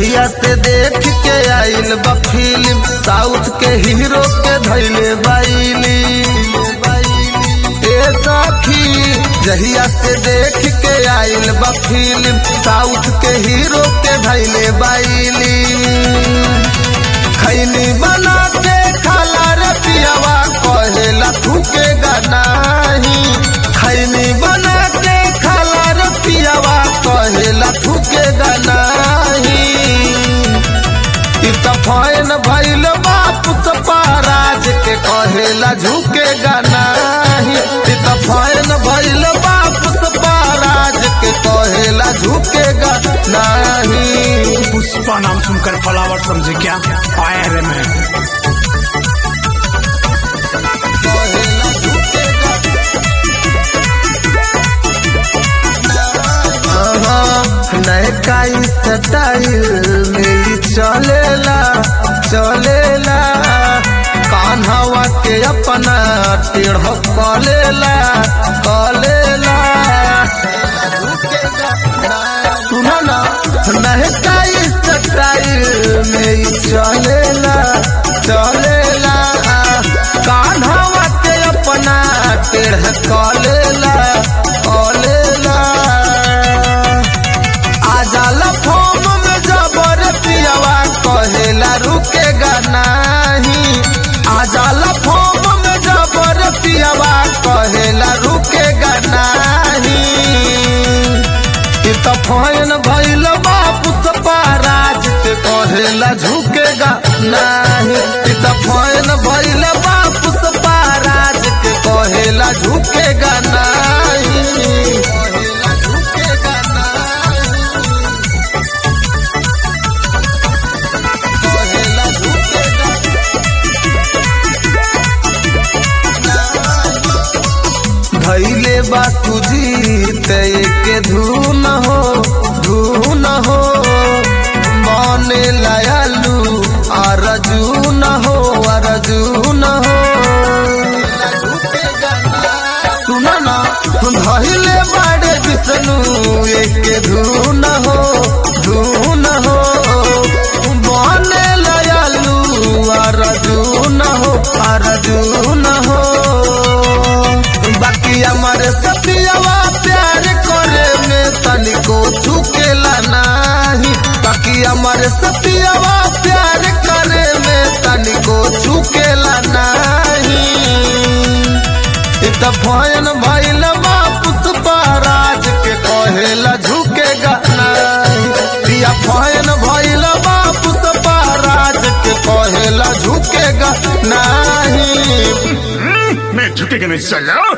जहिया से देख के आइल बा फिल्म साउथ के हीरो के धैले बाइली ए सखी जहिया से देख के आइल बा फिल्म साउथ के हीरो के धैले बाइली खैनी बना के खाला रे पियावा कहेला थूके नाही खैनी बना के खाला रे पियावा कहेला थूके नाही इ त फैन भइल बाप पाराज के कहेला झुकेगा नाही इ त फैन भइल बाप पाराज के कहेला झुकेगा नाही पुष्पा नाम सुनकर फ्लावर समझे क्या आया रे मैं कहेला झुकेगा नयका स्टाइल में चलेला चलेला कान्हवा के अपना टेढ़ कलेला कलेला सुनो ना नयका स्टाइल में चलेला चलेला कान्हवा के अपना टेढ़ कलेला कलेला आजाला फॉर्म में जबर पियावा कहेला रुकेगा नहीं आजाला फॉर्म में जबर पियावा कहेला रुकेगा नहीं इ त फैन भइल बापू राज के कहेला झुकेगा नहीं इ त फैन भइल बापू राज के कहेला झुकेगा नहीं कहेला झुकेगा नहीं कहेला झुकेगा धैले बा सुजीत के धुन हो धुन हो बने लयालू अरजून हो अरजून हो सुन ना धैले बाड़े विष्णु एक धुन हो धुन हो बने लयालू अरजून हो अरजून हो बाकी हमारे सतियावा प्यार करे में तनिको झुकेला नाही बाकी हमारे सतियावा प्यार करे में तनिको झुकेला नाही इत भयन भइल बापुस राज के कहेला झुकेगा नाही पिया भयन भइल बापुस राज के कहेला झुकेगा नाही मैं झुकेगा नहीं चलो